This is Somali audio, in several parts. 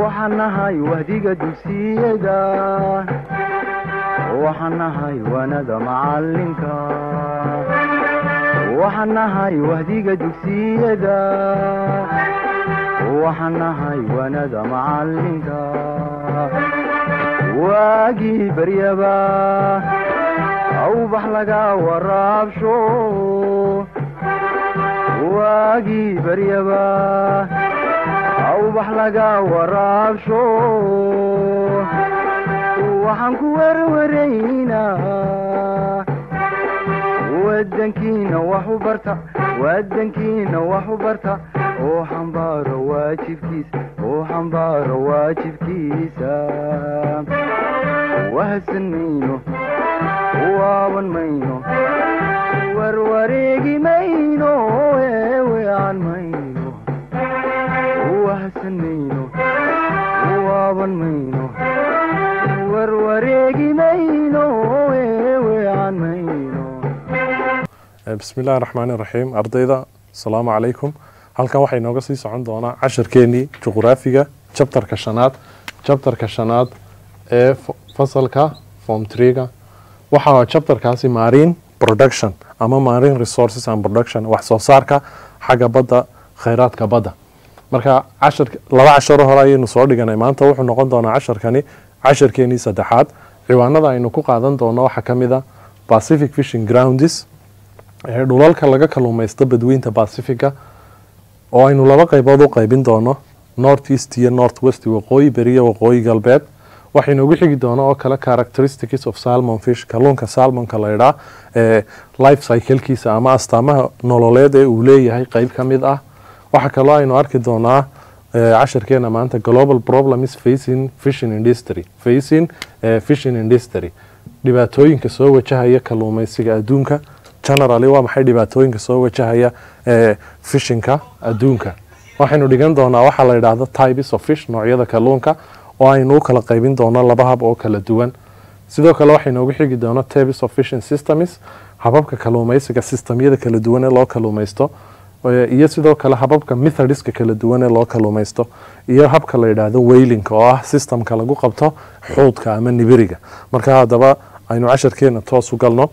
waxaan nahay wahdiga dugsiyada waxaan nahay wanada macalinka waxaan nahay wahdiga dugsiyada waxaan nahay wanada macalinka waagii baryaba awbax laga waraabsho waagii baryaba awbax laga waraabsho waxaan ku werwaraynaa wadankiina wax u barta wadankiina wax u barta oo xambaaro waajibkiisa oo xambaaro waajibkiisa wahadsan mayno waaban mayno warwareegi mayno eewean mayno wahadsan mayno waaban mayno warwareegi mayno eewean mayno bismi illahi raxmaan iraxiim ardayda asalaamu calaykum halkan waxaa inooga sii socon doonaa casharkeenii juqraafiga jabtarka shanaad jabtarka shanaad ee fasalka form trega waxaa jabtarkaasi marine production ama marine resources and production wax soo saarka xagga badda kheyraadka badda marka cashar laba casharo hore ayaynu soo dhiganay maanta wuxuu noqon doonaa casharkani casharkeenii saddexaad ciwaanada aynu ku qaadan doono waxaa ka mid a pacific fishing grounds ee dhulalka laga kaluumaysto badweynta pacifica oo aynu laba qaybood u qaybin doono north east iyo north west waqooyi beriya waqooyi galbeed waxaynu ugu xigi doona oo kale characteristics of salmon fish kalluunka salmonka la idhaa ee life cyclekiisa ama astaamaha nololeed ee uu leeyahay qeyb ka mid ah waxaa kaloo aynu arki doonaa casharkeena maanta global problems facing fishing industry facing fishing industry dhibaatooyinka soo wajahaya kaluumaysiga adduunka generally waa maxay dhibaatooyinka soo wajahaya fishinka adduunka waxaynu dhigan doonaa waxaa la yidhaahdo types of fish noocyada kalluunka oo aynu u kala qaybin doono laba hab oo kala duwan sidoo kale waxaynu ugu xigi doona types of fishing systems hababka kaluumaysiga systemyada kala duwan ee loo kaluumaysto iyo sidoo kale hababka methodiska kala duwan ee loo kaluumaysto iyo habka la yidhaahdo weylinka oo ah systemka lagu qabto xuudka ama nibiriga marka haddaba aynu casharkeena toos u galno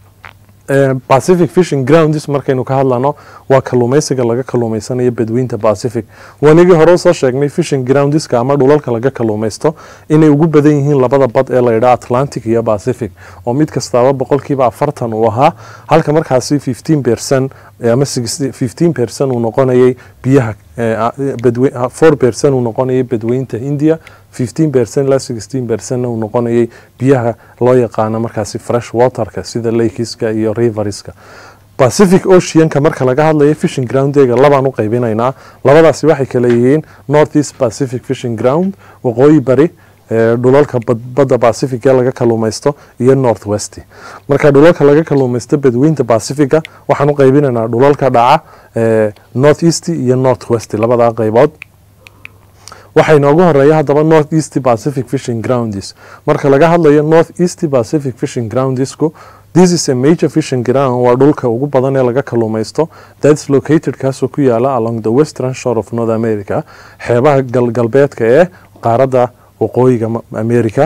pacific fishing grounds markaynu ka hadlano waa kaluumaysiga laga kaluumaysanayo badweynta pacific wanigii hore usoo sheegnay fishing groundska ama dhulalka laga kaluumaysto inay ugu badan yihiin labada bad ee layidhaa atlantic iyo pacific oo mid kastaaba boqolkiiba afartan uu ahaa halka markaasi fifteen percent ama fifteen percent uu noqonayay biyaha four percent uu noqonayay badweynta india fifteen percent ilaa sixteen percentna uu noqonayay biyaha loo yaqaano markaasi fresh waterka sida lakeska iyo riverska pacific oceanka marka laga hadlayo fishing groundega labaan u qaybinaynaa labadaasi waxay kala yihiin north east pacific fishing ground waqooyi bari dhulalka badda pacific ee laga kaluumaysto iyo north west marka dhulalka laga kaluumaysto badweynta pacifica waxaan u qaybinaynaa dhulalka dhaca north east iyo north west labadaa qaybood waxaa inoogu horeeya haddaba north east pacific fishing grounds marka laga hadlayo north east pacific fishing groundsku this is a major fishing ground waa dhulka ugu badan ee laga kaluumaysto thats located kaasoo ku yaala along the western shore of north america xeebaha galgalbeedka ee qaaradda waqooyiga america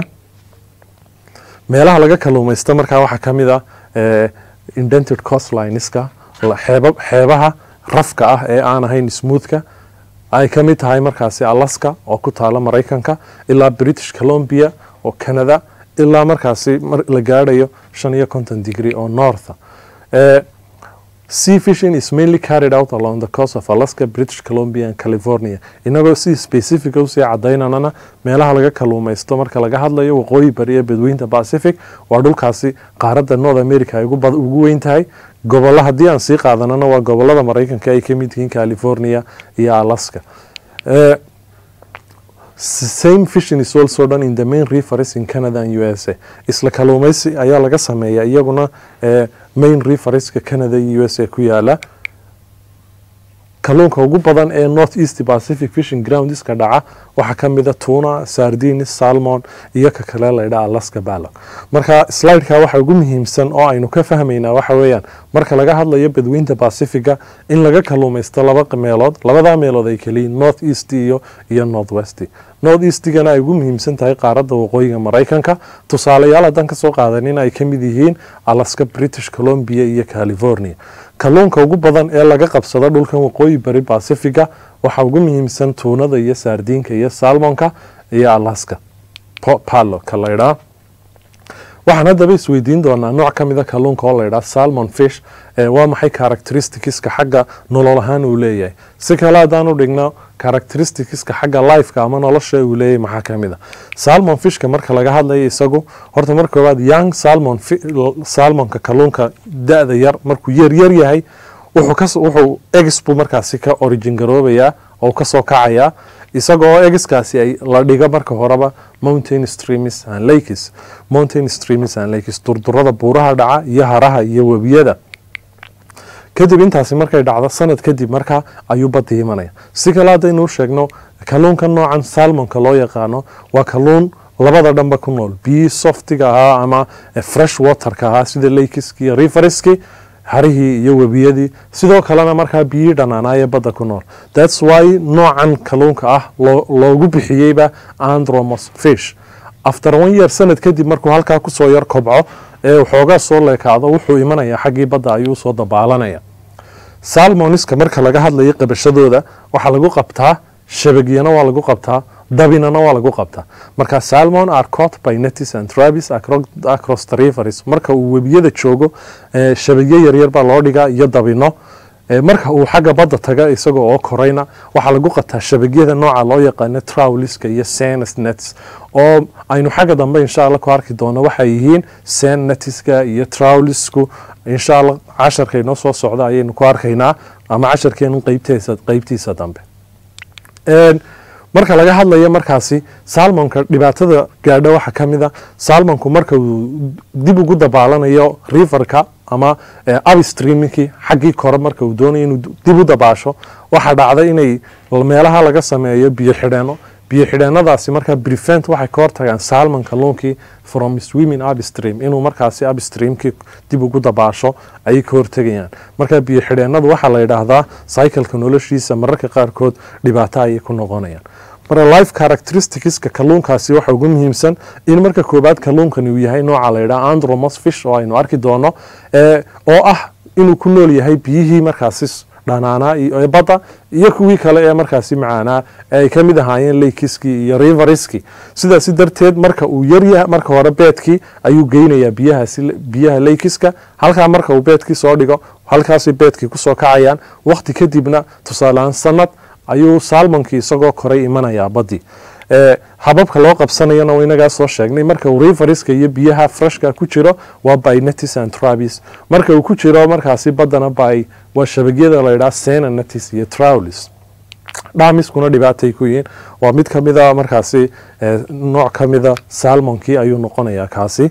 meelaha laga kaluumaysto markaa waxaa ka mid a indented costlineska xeebaha rafka ah ee aan ahayn smoothka ay ka mid tahay markaasi alaska oo ku taala maraykanka ilaa british colombia oo canada ilaa markaasi la gaadhayo shan iyo konton degree oo northa sea fishing is mainly carried out along the coast of alaska british colombia and california inagoo si specifica usii cadaynanana meelaha laga kaluumaysto marka laga hadlayo waqooyi bari ee badweynta pacific waa dhulkaasi qaaradda north america ay ugu weyn tahay gobolla haddii aan sii qaadanana waa gobolada maraykanka ay kamid yihiin california iyo alaska same fishing is also done in the main rivers in canada and u s a isla kaluumaysi ayaa laga sameeya iyaguna main riverska canada iyo u s a ku yaala kalluunka ugu badan ee north east pacific fishing groundska dhaca waxaa ka mida tuna sardines salmon iyo ka kale laydhaa alaska ballon marka slideka waxa ugu muhiimsan oo aynu ka fahmaynaa waxa weeyaan marka laga hadlayo badweynta pacifica in laga kaluumaysto laba meelood labadaa meelood ay keliyiin north east iyo iyo north west north eastigana ay ugu muhiimsan tahay qaaradda waqooyiga maraykanka tusaalayaal haddaan kasoo qaadanin ay ka mid yihiin alaska british columbia iyo california kalluunka ugu badan ee laga qabsado dhulkan waqooyi bari bacifiga waxaa ugu muhiimsan tuunada iyo saardiinka iyo salmonka iyo alaska palo ka laydhaa waxaan haddaba isweydiin doonaa nooc ka mida kalluunka oo laydhaa salmon fish waa maxay characteristicska xagga nolol ahaan uu leeyahay si kale haddaan u dhigno characteristicska xagga lifeka ama nolosha uu leeyahay maxaa ka mid a salmon fishka marka laga hadlayo isagu horta marka koowaad young salmon salmonka kalluunka da-da yar markuu yar yar yahay wuxuu egis buu markaasi ka origin garoobayaa oo kasoo kacayaa isagoo egiskaasi ay la dhigo marka horeba mountain streams and lakes mountain streams and lakes durdurada buuraha dhaca iyo haraha iyo webiyada kadib intaasi markay dhacdo sanad kadib markaa ayuu badda imanaya si kale haddaynu sheegno kalluunka noocan salmonka loo yaqaano waa kalluun labada dhanba ku nool biyii softiga ahaa ama fresh waterka ahaa sida lakeski iyo riverski harihii iyo webiyadii sidoo kalena markaa biyii dhanaanaayee badda ku nool thats why noocan kalluunka ah loogu bixiyeyba andromos fish after one year sanad kadib markuu halkaa kusoo yar kobco ee waxoogaa soo leekaado wuxuu imanayaa xaggii badda ayuu soo dabaalanaya salmoniska marka laga hadlayo qabashadooda waxaa lagu qabtaa shabagyana waa lagu qabtaa dabinana waa lagu qabtaa marka salmon are caught by netis and trabis across the rivers marka uu webiyada joogo shabagyo yaryar baa loo dhigaa iyo dabino marka uu xagga badda taga isaga oo korayna waxaa lagu qataa shabagyada nooca loo yaqaano trowliska iyo senes nets oo aynu xagga dambe insha alla ku arki doono waxay yihiin sen netiska iyo trowlisku insha alla casharka inoo soo socda ayaynu ku arkaynaa ama casharkeenu qeybtiisa qeybtiisa dambe marka laga hadlayo markaasi salmonka dhibaatada gaadho waxaa ka mid a salmonku marka uu dib ugu dabaalanayo riverka ama abstreamkii xaggii kore marka uu doonayo inuu dib u dabaasho waxaa dhacda inay meelaha laga sameeyo biyo xidheeno biyo xidheenadaasi markaa prevent waxay ka hortagaan salmon kalluunkii from swimming upstream inuu markaasi upstreamkii dib ugu dabaasho ayay ka hortegayaan marka biyo xidheenadu waxaa la yidhaahdaa cycleka noloshiisa mararka qaarkood dhibaato ayay ku noqonayaan marka life characteristicska kalluunkaasi waxa ugu muhiimsan in marka koobaad kalluunkani uu yahay nooca la yidhaha andromos fish oo aynu arki doono oo ah inuu ku nool yahay biyihii markaasi dhanaanaa ee badda iyo kuwii kale ee markaasi macaanaa ee ay ka mid ahaayeen laykiskii iyo riverskii sidaasi darteed marka uu yaryaha marka hore beedkii ayuu geynayaa biyahaasi biyaha laykiska halkaa marka uu beedkii soo dhigo halkaasay beedkii kusoo kacayaan waqti kadibna tusaaleaan sanad ayuu salmonkii isagoo koray imanayaa baddii hababka loo qabsanayana inagaa soo sheegnay marka uu riverska iyo biyaha freshka ku jiro waa by netis and trabis marka uu ku jiro markaasi baddana by waa shabagyada laydhaha sena netis iyo trowlis dhamiskuna dhibaatay ku yihiin waa mid ka mida markaasi nooc ka mida salmonkii ayuu noqonayaa kaasi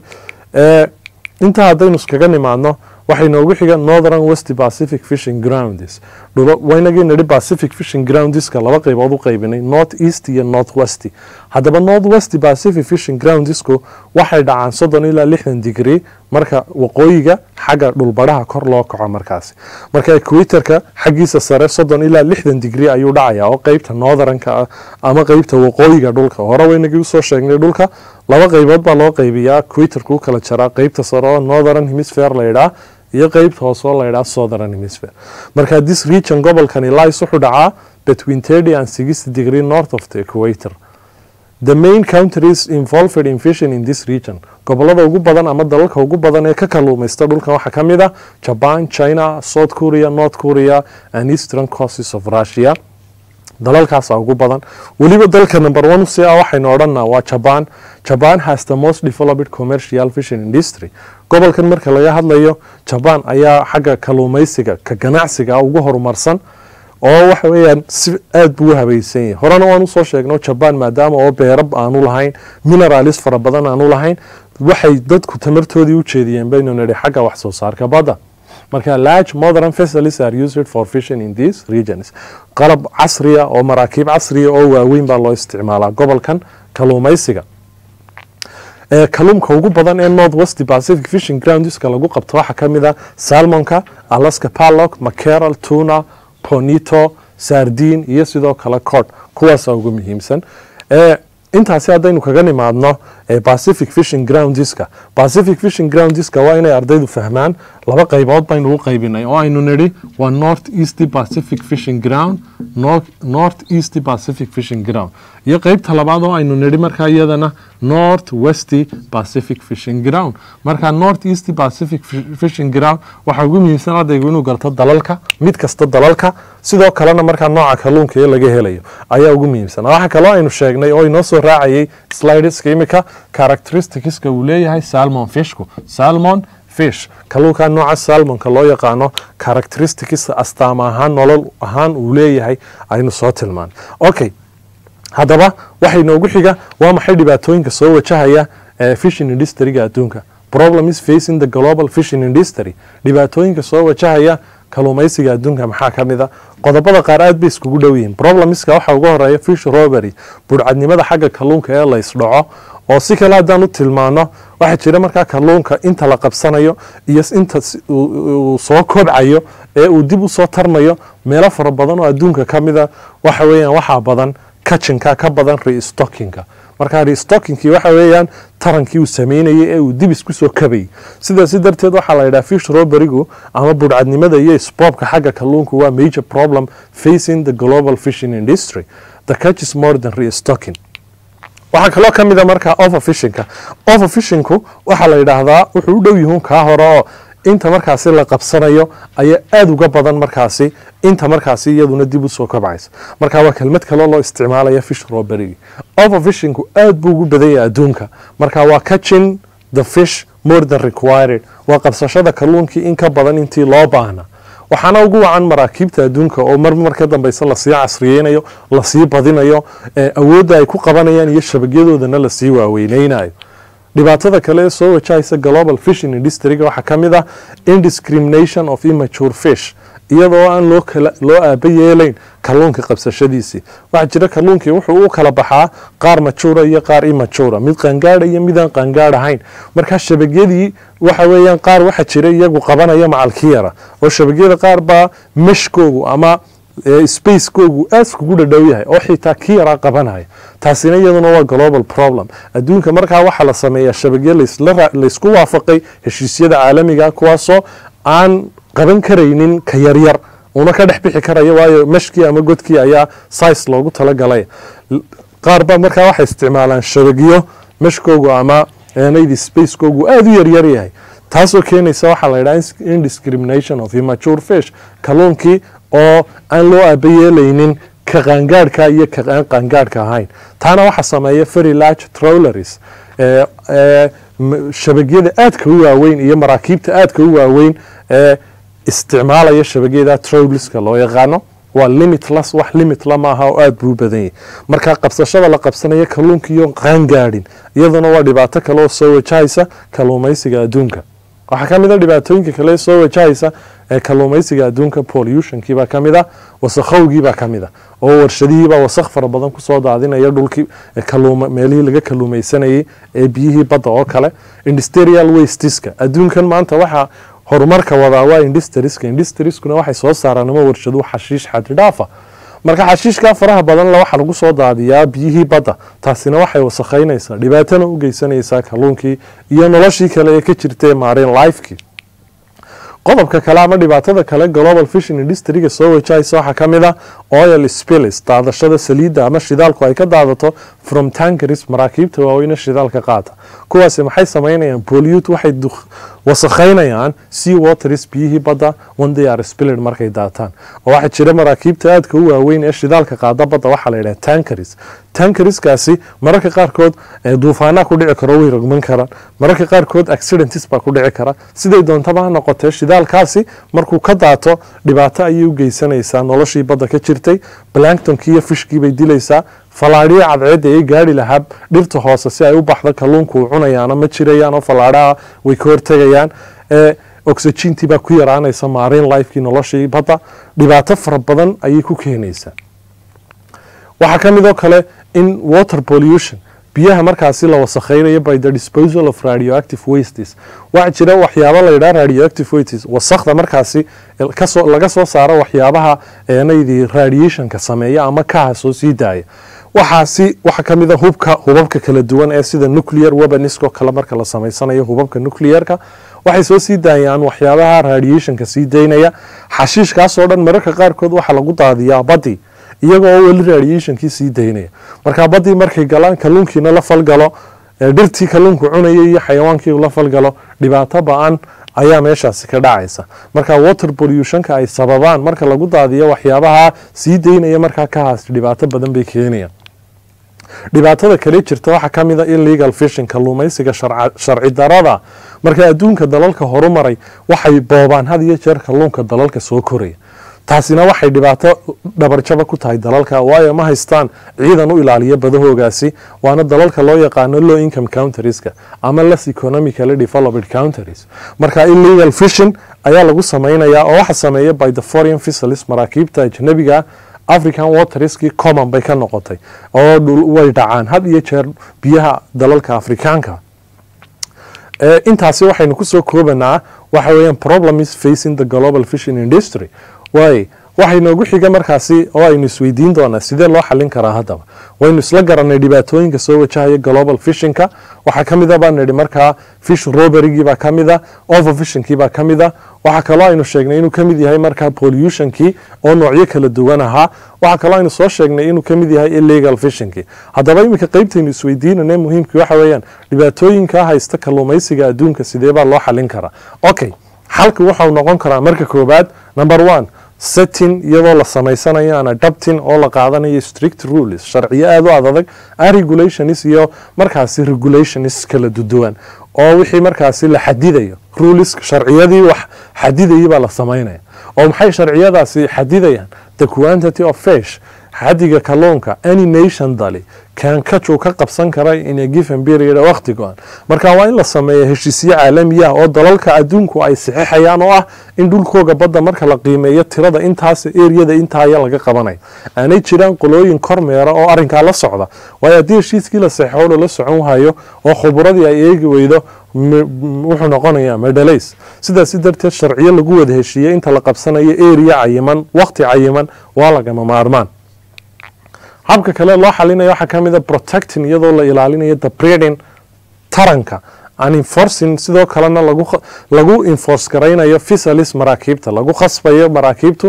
intaa haddaynu iskaga nimaadno waxay noogu xiga northern west pacific fishing grounds waynagii nidhi pacific fishing groundska laba qaybood u qaybinay north east iyo north west haddaba north west pacific fishing groundsku waxay dhacaan soddon ilaa lixdan degree marka waqooyiga xagga dhulbadhaha kor loo kaco markaasi marka equatorka xaggiisa sare soddon ilaa lixdan degree ayuu dhacayaa oo qeybta northernka ah ama qeybta waqooyiga dhulka hore waynagii usoo sheegnay dhulka laba qaybood baa loo qaybiyaa equatorka u kala jaraa qeybta sare oo northern hemisphere laydhaa iyo qeybta hoose oo laydhaa southern hemisphere marka this region gobolkani lies wuxuu dhacaa between thirty and sixty degree north of the equator the main countries involved in fishing in this region gobolada ugu badan ama dalalka ugu badan ee ka kaluumaysta dhulkan waxaa ka mid ah japan china south korea north korea and eastern coasts of russia dalalkaasa ugu badan weliba dalka number one si ah waxaynu odhanaa waa japan japan has the most developed commercial fishing industry gobolkan marka laga hadlayo japan ayaa xagga kaluumaysiga ka ganacsiga ugu horumarsan oo waxa weeyaan si aada buu u habaysan yahay horena waan usoo sheegno japan maadaama oo beerab aanu lahayn mineralis fara badan aanu lahayn waxay dadku tamartoodii u jeediyeen baynu nidhi xagga wax soo saarka badda marka large modern vessels are used for fishing in these regions qalab casriya oo maraakiib casriya oo waaweyn baa loo isticmaalaa gobolkan kaluumaysiga kalluumka ugu badan ee north west pacific fishing groundska lagu qabto waxaa ka mid a salmonka alaska pallock macaral tuna ponito sardin iyo sidoo kale cod kuwaasa ugu muhiimsan intaasi haddaynu kaga nimaadno pacific fishing groundska pacific fishing groundska waa inay ardaydu fahmaan laba qaybood baynu u qaybinay oo aynu nidhi waa north east pacific fishing ground north east pacific fishing ground iyo qeybta labaad oo aynu nidhi markaa iyadana north west pacific fishing ground marka north east pacific fishing ground waxaa ugu muhiimsan ardaygu inuu garto dalalka mid kasta dalalka sidoo kalena markaa nooca kalluunka ee laga helayo ayaa ugu muhiimsan waxaa kaloo aynu sheegnay oo inoo soo raacayay slideska imika characteristicska uu leeyahay salmon fishku salmon fish kalluunka nooca salmonka loo yaqaano characteristics astaama ahaan nolol ahaan uu leeyahay aynu soo tilmaan okay haddaba waxay noogu xiga waa maxay dhibaatooyinka soo wajahaya fishing industryga adduunka problem is facing the global fishing industry dhibaatooyinka soo wajahaya kaluumaysiga adduunka maxaa ka mid a qodobada qaar aad bay iskugu dhow yihiin problemska waxaa uga horeeya fish robery burcadnimada xagga kalluunka ee la ysdhaco oo si kale haddaan u tilmaano waxaa jira markaa kalluunka inta la qabsanayo iyo inta uu soo kobcayo ee uu dib usoo tarmayo meelo fara badan oo adduunka ka mida waxa weeyaan waxaa badan kachinka ka badan restockinka markaa restockinkii waxa weeyaan tarankii uu sameynayay ee uu dib isku soo kabayay sidaasi darteed waxaa la yidhaha fish roberigu ama burcadnimada iyo sboobka xagga kalluunku waa major problem facing the global fishing industry the catch is more than restocking waxaa kaloo ka mid a markaa overfishinka overfishinku waxaa la yidhaahdaa wuxuu u dhow yihuun kaa hore oo inta markaasi la qabsanayo ayaa aada uga badan markaasi inta markaasi iyaduna dib usoo kobcaysa marka waa kelmad kaloo loo isticmaalaya fish robery overfishinku aad buu ugu badanya adduunka marka waa catching the fish more than required waa qabsashada kalluunkii in ka badan intii loo baahna waxaana ugu wacan maraakiibta adduunka oo mar marka dambeysa lasii casriyeynayo lasii badinayo awoodda ay ku qabanayaan iyo shabagyadoodana lasii waaweyneynayo dhibaatada kale ee soo wajahaysa global fishing industryga waxaa ka mid ah indiscrimination of immature fish iyadoo aan loo loo aaba yeelayn kalluunka qabsashadiisii waxaa jira kalluunkii wuxuu u kala baxaa qaar majuura iyo qaar immajuura mid qangaadha iyo midaan qangaadh ahayn markaa shabagyadii waxa weeyaan qaar waxaa jira iyagu qabanaya macalkiyara oo shabagyada qaar baa meshkoogu ama spacekoogu aad kugu dhadhow yahay oo xitaa ki yaraa qabanaya taasina iyaduna waa global problem adduunka markaa waxaa la sameeyaa shabagyo laysku waafaqay heshiisyada caalamiga kuwaasoo aan qaban karaynin ka yaryar una ka dhex bixi karaya waayo meshkii ama godkii ayaa size loogu talagalay qaar ba markaa waxay isticmaalaan shabagyo meshkoogu ama naydi spacekoogu aada u yaryar yahay taasoo keenaysa waxaa la yidhaha indiscrimination of immature fish kalluunkii oo aan loo aaba yeelaynin ka qaangaadhka iyo ka aan qaangaadhka ahayn taana waxaa sameeya very large trolleries shabagyada aadka u waaweyn iyo maraakiibta aadka u waaweyn ee isticmaalaya shabagyada trolliska loo yaqaano waa limitless wax limitla maaha oo aada buu u badan yahay marka qabsashada la qabsanaya kalluunka iyo qaangaadhin iyaduna waa dhibaato kale oo soo wajahaysa kalluumaysiga adduunka waxaa ka mid a dhibaatooyinka kale soo wajahaysa ee kalluumaysiga adduunka pollutionkiibaa ka mid a wasakhowgiibaa ka mid a oo warshadihiibaa wasakh fara badan kusoo daadinaya dhulkii meelihii laga kalluumaysanayay ee biyihii badda oo kale industrial wastiska adduunkan maanta waxaa horumarka wadaa waa industriska industriskuna waxay soo saaraan ama warshadu xashiish xadidhaafa marka xashiishkaa faraha badan la waxaa lagu soo daadiyaa biyihii badda taasina waxay wasakhaynaysaa dhibaatana u geysanaysaa kalluunkii iyo noloshii kale ee ka jirtay maareen lifekii qodobka kale ama dhibaatada kale global fishing industryga soo wajahaysa waxaa ka mid a oil spills daadashada saliidda ama shidaalku ay ka daadato from tankeris maraakiibta waaweyne shidaalka qaata kuwaasi maxay samaynayaan polyut waxay wasakhaynayaan sea waters biyihii badda one they are spilled markay daataan oo waxaa jira maraakiibta aadka u waaweyn ee shidaalka qaada badda waxaa la yidhaha tankeris tankeriskaasi mararka qaarkood duufaanaa ku dhici karo way rogman karaan mararka qaarkood accidents baa ku dhici kara siday doontaba ha noqotee shidaalkaasi markuu ka daato dhibaato ayay u geysanaysaa noloshii badda ka jirtay blanktonkii iyo fishkii bay dilaysaa falaadhiyo cadceedda ay gaari lahaa dhirta hoose si ay u baxdo kalluunku uu cunayaano ma jirayaan oo falaadhaha way ka hortegayaan oxygentii baa ku yaraanaysa maarin lifekii noloshii badda dhibaato fara badan ayay ku keenaysaa waxaa ka mid oo kale in water pollution biyaha markaasi la wasakhaynayo by the disposal of radioactive wastes waxaa jira waxyaaba la yidhaha radioactive wastes wasakda markaasi kasoo laga soo saaro waxyaabaha eenaydii radiationka sameeya ama kaha soo sii daaya waxaasi waxaa ka mid a hubka hubabka kala duwan ee sida nuclear weaponisko kale marka la samaysanayo hubabka nuclearka waxay soo sii daayaan waxyaabaha radiationka sii daynaya xashiishkaasoo dhan mararka qaarkood waxaa lagu daadiyaa badi iyagoo weli radiationkii sii daynaya marka badii markay galaan kalluunkiina la falgalo dhirtii kalluunku cunaya iyo xayawaankii la falgalo dhibaato ba-an ayaa meeshaasi ka dhacaysa marka water pollutionka ay sababaan marka lagu daadiyo waxyaabaha sii daynaya markaa ka haas dhibaato badan bay keenayaan dhibaatada kale jirta waxaa ka mid a illegal fishing kalluumaysiga sharci darada marka adduunka dalalka horumaray waxay boobaan had iyo jeer kalluunka dalalka soo koraya taasina waxay dhibaato dhabarjaba ku tahay dalalka waayo ma haystaan ciidan u ilaaliya badahoogaasi waana dalalka loo yaqaano low income countrieska ama less economically developed countries marka illegal fishing ayaa lagu samaynayaa oo waxa sameeya by the foreign vessels maraakiibta ajnabiga african waterski common bay ka noqotay oo way dhacaan had iyo jeer biyaha dalalka afrikaanka intaasi waxaynu kusoo koobanaa waxa weeyaan problem is facing the global fishing industry waay waxay noogu xiga markaasi oo aynu isweydiin doonaa sidee loo xalin karaa haddaba waynu isla garanay dhibaatooyinka soo wajahaya global fishinka waxaa ka mid a baan nidhi markaa fish roberigii baa ka mid a overfishinkii baa ka mid a waxaa kaloo aynu sheegnay inuu ka mid yahay markaa pollutionkii oo noocyo kala duwan ahaa waxaa kaloo aynu soo sheegnay inuu ka mid yahay illegal fishinkii haddaba iminka qeybtaynu isweydiinane muhiimkii waxa weeyaan dhibaatooyinka haysta kalluumaysiga adduunka sidee baa loo xalin karaa okay xalka waxau noqon karaa marka koobaad number one setting iyadoo la samaysanayo an adapting oo la qaadanayo strict rules sharciyo aada u adadag a regulations iyo markaasi regulations kala duduwan oo wixii markaasi la xadidayo rules sharciyadii wax xadidayay baa la samaynaya oo maxay sharciyadaasi xadidayaan the quantity of fish xadiga kalluunka any nation dali kankajuu ka qabsan kara in a given period waqti go-an marka waa in la sameeya heshiisyo caalamiya oo dalalka adduunku ay saxeixayaan oo ah in dhulkooga badda marka la qiimeeyo tirada intaas eriyada intaaya laga qabanayo aanay jiraan qolooyin kormeera oo arinkaa la socda waayo haddii heshiiskii la saxeixo lala socon wahayo oo khuburadii ay eegi weydo wuxuu noqonayaa medhalays sidaasi darteed sharciyo lagu wada heshiiyey inta la qabsanayo eriya cayiman waqti cayiman waa lagama maarmaan habka kale loo xalinayo waxaa ka mid a protecting iyadoo la ilaalinayo the breeding taranka an enforcing sidoo kalena lagu enforce garaynayo fisalis maraakiibta lagu khasbayo maraakiibtu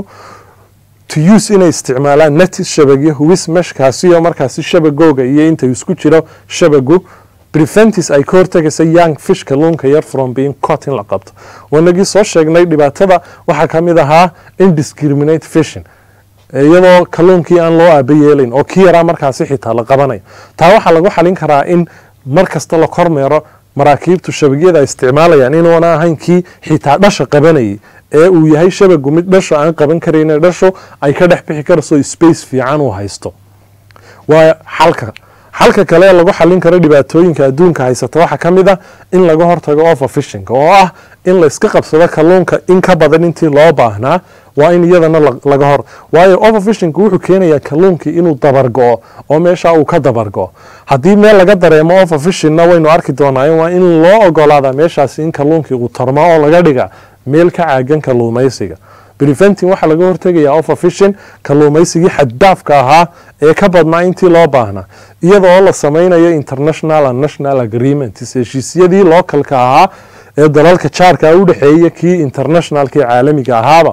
to use inay isticmaalaan netis shabagyo huwis meshkaasiyo markaasi shabagooga iyo inta isku jiro shabagu preventis ay ka hortagaysa young fish kalluunka yar from being cot in la qabto wanagii soo sheegnay dhibaatada waxaa ka mid ahaa indiscriminate fishing iyadoo kalluunkii aan loo aaba yeelayn oo kii yaraa markaasi xitaa la qabanayo taa waxaa lagu xalin karaa in mar kasta la kormeero maraakiibtu shabagyada ay isticmaalayaan inuuna ahayn kii xitaa dhasha qabanayay ee uu yahay shabagu mid dhasho aan qaban karayn dhasho ay ka dhex bixi karayso space fiican uu haysto waa xalka xalka kale ee lagu xalin karo dhibaatooyinka adduunka haysata waxaa ka mid ah in laga hortago overfishing oo ah in la iska qabsado kalluunka in ka badan intii loo baahnaa waa in iyadana laga hor waayo overfishingku wuxuu keenayaa kalluunkii inuu dabargo-o oo meesha uu ka dabargo-o haddii meel laga dareemo overfishingna waynu arki doonaa waa in loo ogolaada meeshaasi in kalluunkii uu tarmo oo laga dhiga meel ka caagan kalluumaysiga preventing waxaa laga hortegayaa overfishing kalluumaysigii xaddaafka ahaa ee ka badnaa intii loo baahnaa iyadoo la samaynayo international and national agreements heshiisyadii localka ahaa ee dalalka jaarka u dhexeeya kii internationalka ee caalamiga ahaaba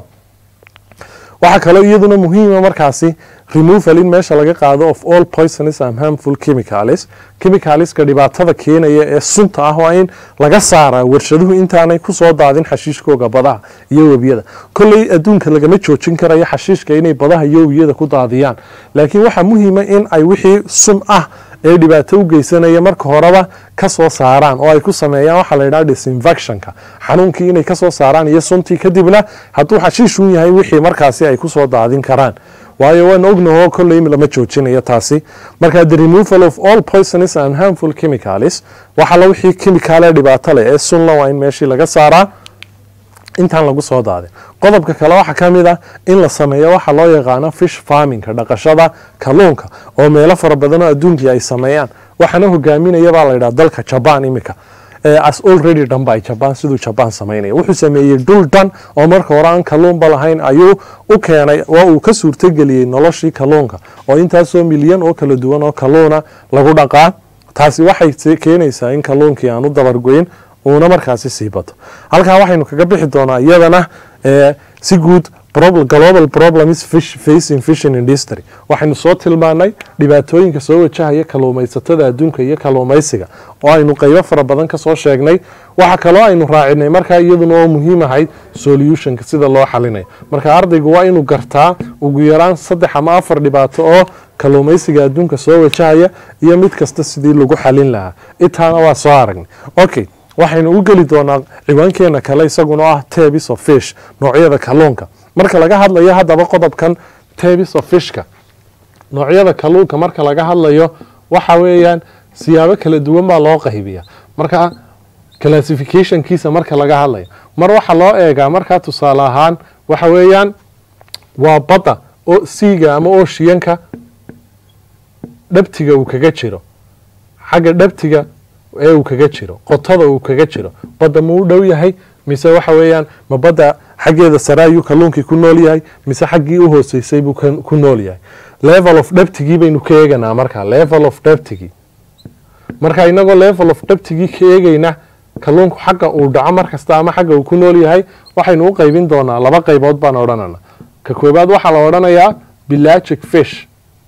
waxaa kaloo iyaduna muhiima markaasi removal in meesha laga qaado of all poisonous and harmful chemicals chemicalska dhibaatada keenaya ee sunta ah waa in laga saaraa warshaduhu intaanay kusoo daadin xashiishkooga badaha iyo webiyada kolley adduunka lagama joojin karayo xashiishka inay badaha iyo webiyada ku daadiyaan laakiin waxaa muhiima in ay wixii sun ah ee dhibaato u geysanaya marka horeba kasoo saaraan oo ay ku sameeyaan waxaa la yidhaha disinfectionka xanuunkii inay kasoo saaraan iyo suntii kadibna hadduu xashiishun yahay wixii markaasi ay kusoo daadin karaan waayo waan ognaho kolley lama joojinayo taasi marka the removal of all poisonous and harmful chemicals waxala wixii chemical ee dhibaato leh ee sunla waa in meeshii laga saaraa intaan lagu soo daadin qodobka kale waxaa ka mid ah in la sameeyo waxa loo yaqaano fish farmingka dhaqashada kalluunka oo meelo fara badan oo adduunkii ay sameeyaan waxaana hogaaminaya baa la yidhaha dalka jabaan iminka as already dhan by jaban siduu jaban samaynaya wuxuu sameeyey dhul dhan oo marka hore aan kalluunba lahayn ayuu u keenay waa uu ka suurtogeliyey noloshii kalluunka oo intaasoo milyan oo kala duwan oo kalluuna lagu dhaqaa taasi waxay keenaysaa in kalluunkii aan u dabargoyn uuna markaasi sii bato halkaa waxaynu kaga bixi doonaa iyadana si guud global problems facing fishing industry waxaynu soo tilmaanay dhibaatooyinka soo wajahaya kalluumaysatada adduunka iyo kalluumaysiga oo aynu qeybo fara badan kasoo sheegnay waxa kaloo aynu raacinay markaa iyaduna oo muhiim ahayd solutionka sida loo xalinayo marka ardaygu waa inuu gartaa ugu yaraan saddex ama afar dhibaato oo kalluumaysiga adduunka soo wajahaya iyo mid kasta sidii lagu xalin lahaa intaana waa soo aragnay okay waxaynu u geli doonaa ciwaankeena kale isaguna ah tabis of fish noocyada kalluunka marka laga hadlayo haddaba qodobkan tabis of fishka noocyada kalluunka marka laga hadlayo waxa weeyaan siyaabo kala duwan baa loo qaybiya marka classificationkiisa marka laga hadlayo mar waxaa loo eegaa markaa tusaale ahaan waxa weeyaan waa badda oo siiga ama ooshiyanka dhabtiga uu kaga jiro xagga dhabtiga ee uu kaga jiro qotada uu kaga jiro badda ma u dhow yahay mise waxa weeyaan ma badda xaggeeda sare ayuu kalluunkii ku nool yahay mise xaggii u hooseysay buu ku nool yahay level of dhabtigii baynu ka eeganaa marka level of dhabtigii marka inagoo level of dhabtigii ka eegayna kalluunku xagga uu dhaco markasta ama xagga uu ku nool yahay waxaynu u qaybin doonaa laba qaybood baan odhanana ka koobaad waxaa la odhanayaa bilagic fish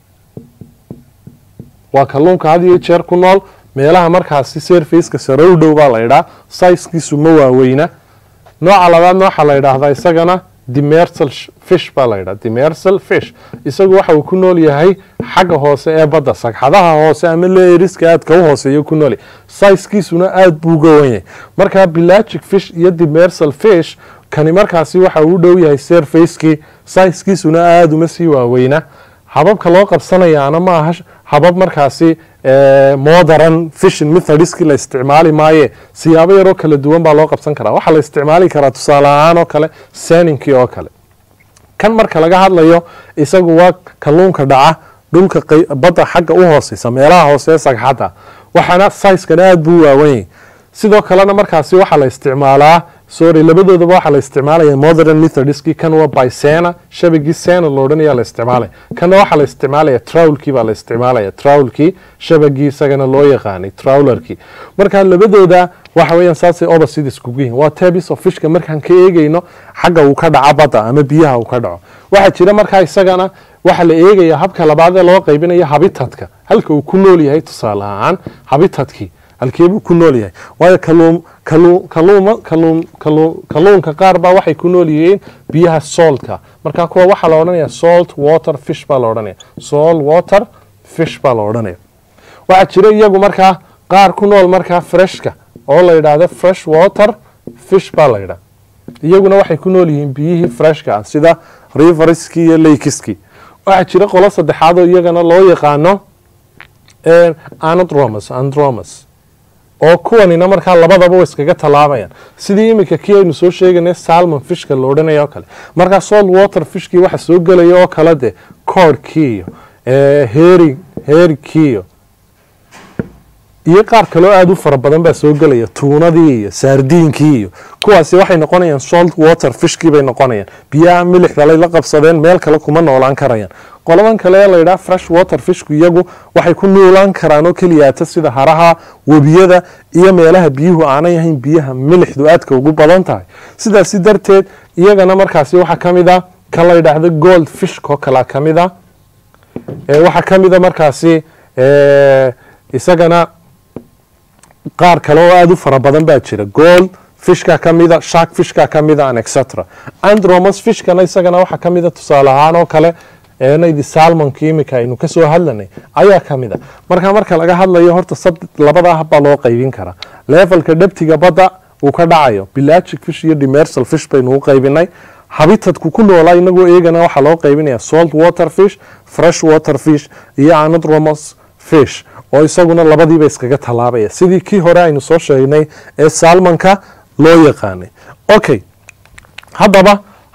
waa kalluunka had iyo jeer ku nool meelaha markaasi serfaceka sare u dhow baa la ydhaa sizekiisu ma waaweyna nooca labaadna waxaa la ydhaahdaa isagana demersal fish baa la ydhaha demersal fish isagu waxa uu ku nool yahay xagga hoose ee badda sagxadaha hoose ama leeriska aadka u hooseeya ku nool yahay sizekiisuna aada buu uga wan yahay markaa bilagic fish iyo demersal fish kani markaasi waxa uu u dhow yahay serfacekii sizekiisuna aada uma sii waaweyna hababka loo qabsanayaana ma aha habab markaasi modern fishin methodskii la isticmaali maaye siyaabo yaroo kala duwan baa loo qabsan karaa waxaa la isticmaali karaa tusaale ahaan oo kale seninkii oo kale kan marka laga hadlayo isagu waa kalluunka dhaca dhulka badda xagga u hooseysa meelaha hoose sagxadda waxaana sizekana aada buu waawanyay sidoo kalena markaasi waxaa la isticmaalaa sorry labadoodaba waxaa la isticmaalaya modern methodskii kan waa bysena shabagii sena lo odhanaya la isticmaalaya kanna waxaa la isticmaalaya trowlkii baa la isticmaalaya trowlkii shabagii isagana loo yaqaanay trowlerkii marka labadooda waxa weeyaan saasay opposite iskugu yihiin waa tabis of fishka markaan ka eegayno xagga uu ka dhaco badda ama biyaha uu ka dhaco waxaa jira markaa isagana waxaa la eegaya habka labaad ee loo qaybinayo habitatka halka uu ku nool yahay tusaale ahaan habitatkii halkeebuu ku nool yahay waayo kalluunka qaar baa waxay ku nool yihiin biyaha soltka marka kuwa waxaa la odhanaya salt water fish baa la odhanaya salt water fish baa la odhanaya waxaa jira iyagu markaa qaar ku nool markaa freshka oo la yidhaahdo fresh water fish baa la yidhaha iyaguna waxay ku nool yihiin biyihii freshka ah sida riverskii iyo lakeski waxaa jira qolo saddexaad oo iyagana loo yaqaano anadromas andromas oo kuwanina markaa labadaba way iskaga tallaabayaan sidii iminka kii aynu soo sheeganay salmon fishka la odhanaya oo kale markaa salt water fishkii waxa soo gelaya oo kale de cordkii iyo heri herikii iyo iyo qaar kaloo aada u fara badan baa soo gelaya tuunadii iyo saardiinkii iyo kuwaasi waxay noqonayaan salt water fishkii bay noqonayaan biyaha milixdalay la qabsadeen meel kale kuma noolaan karayaan qoladan kale ee layidhaha fresh water fishku iyagu waxay ku noolaan karaan oo keliyaata sida haraha webiyada iyo meelaha biyuhu aanay ahayn biyaha milixdu aadka ugu badan tahay sidaasi darteed iyagana markaasi waxaa ka mid a ka la yidhaahdo gold fishko kalaa ka mid a waxaa ka mid a markaasi isagana qaar kale oo aada u fara badan baa jira gold fishka ka mida shark fishka ka mida an etc andromas fishkana isagana waxaa ka mida tusaale ahaan oo kale naydi salmonka imika aynu kasoo hadlanay ayaa ka mid a marka marka laga hadlayo horta labada hab baa loo qaybin karaa levelka dhabtiga badda uu ka dhacayo bilagic fish iyo demersal fish baynu u qaybinay habitadku ku noolaa inagoo eegana waxaa loo qaybinaya salt water fish fresh water fish iyo anadromos fish oo isaguna labadiiba iskaga tallaabaya sidii kii hore aynu soo sheegnay ee salmonka loo yaqaanay okay haddaba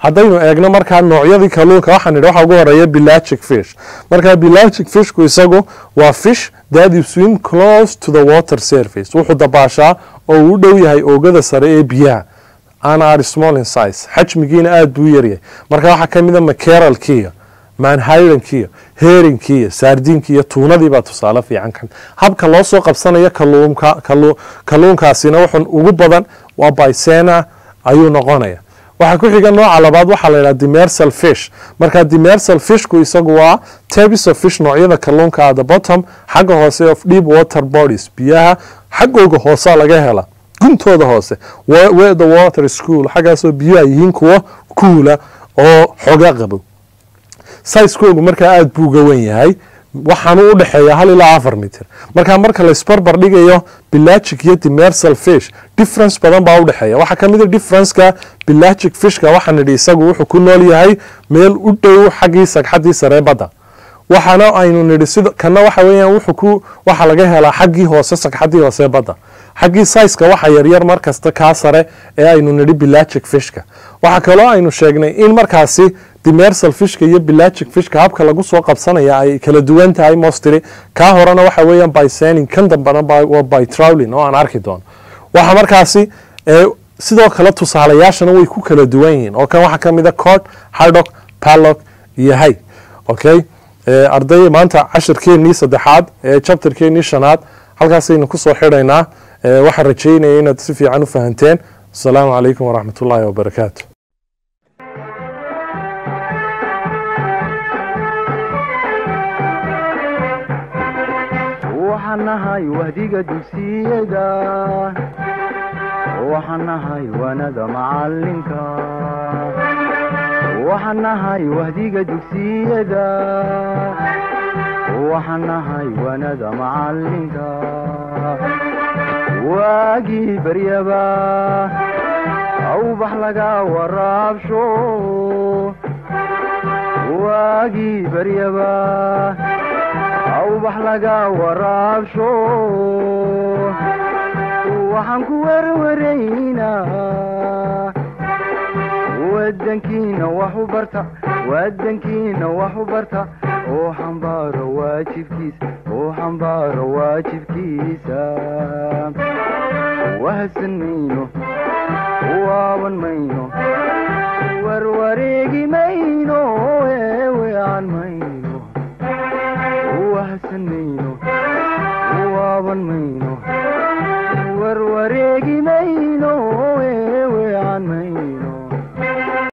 haddaynu eegno markaa noocyadii kalluunka waxaan idhi waxa ugu horeeya pelagic fish markaa pelagic fishku isagu waa fish that you swim close to the water surface wuxuu dabaashaa oo uu u dhow yahay oogada sare ee biyaha and are small in size xajmigiina aada buu u yaryahay marka waxaa ka mid a makeralkiiyo manhayrankiiyo heerinkiiyo saardiinkiiyo tuunadiibaa tusaale fiican kan habka loo soo qabsanayo kaluunka kalu- kalluunkaasina wuxuu ugu badan waa bysena ayuu noqonaya waxaa ku xiga nooca labaad waxaa la yidhaha demersal fish marka demersal fishku isagu waa tabis of fish noocyada kalluunka at the bottom xagga hoose of deep water bodies biyaha xaggooga hoosa laga hela guntooda hoose where where the water is cool xaggaasoo biyuhu ay yihiin kuwo kuula oo xoga qabo sizekoogu markaa aada buu uga wen yahay waxaanu u dhexeeya hal ilaa afar mitir marka marka la isbarbar dhigayo pelagic iyo demersal fish difference badan baa u dhexeeya waxaa ka mid a differenceka pelagic fishka waxaan idhi isagu wuxuu ku nool yahay meel u dhow xaggii sagxaddii saree badda waxaana aynu nidhi sida kana waxa weeyaan wuxuu ku waxa laga helaa xaggii hoose sagxaddii hoose badda xaggii sizeka waxa yaryar mar kasta kaa sare ee aynu nidhi pelagic fishka waxaa kaloo aynu sheegnay in markaasi demersal fishka iyo pelagic fishka habka lagu soo qabsanaya ay kala duwan tahay mostly kaa horena waxa weeyaan by sening kan dambana by, waa by trowling oo aan arki doono waxa markaasi ee sidoo kale tusaalayaashana way ku kala duwan yihiin oo kan waxaa ka mid a cod hardok palok iyo hay okay ee arday maanta cashirkeennii saddexaad ee chapterkeennii shanaad halkaasaynu kusoo xidhaynaa ee waxaan rajeynaya inaad si fiican u fahanteen asalaamu calaykum waraxmat ullaahi wabarakaatu waxaan nahay wahdiga dugsiyada waxaan nahay wanada macalinka waxaan nahay wahdiga dugsiyada waxaan nahay wanada macalinka waagii baryaba awbax laga waraabsho waagii baryaba awbax laga waraabsho waxaan ku werwaraynaa wadankiina wax u barta wadankiina wax u barta oo xambaaro waajibkiisa oo xambaaro waajibkiisa wahadsan mayno waaban mayno warwareegi mayno eewean mayno wahadsan mayno